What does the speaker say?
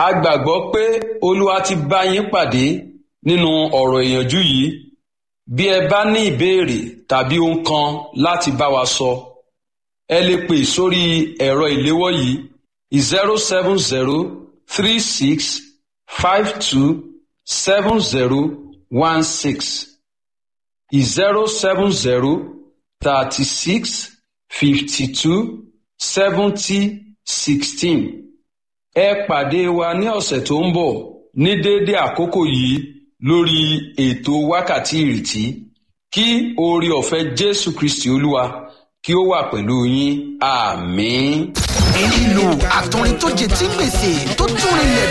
a gbàgbọ́ pé olúwa ti bá yín pàdé nínú ọ̀rọ̀ ìyànjú yìí bí ẹ bá ní ìbéèrè tàbí ohun kan láti bá wa sọ ẹ lè pè sórí ẹ̀rọ ìléwọ́ yìí zero seven zero three six five two seven zero one six zero seven zero thirty six fifty two seventy sixteen ẹ pàdé wa ní ọ̀sẹ̀ tó ń bọ̀ ní déédé àkókò yìí lórí ètò wákàtí ìrètí kí oore ọ̀fẹ́ jésù kristi olúwa kí ó wà pẹ̀lú yín àmín. ìlú àtọrin tó jẹ tí gbèsè tó tún rinlẹ̀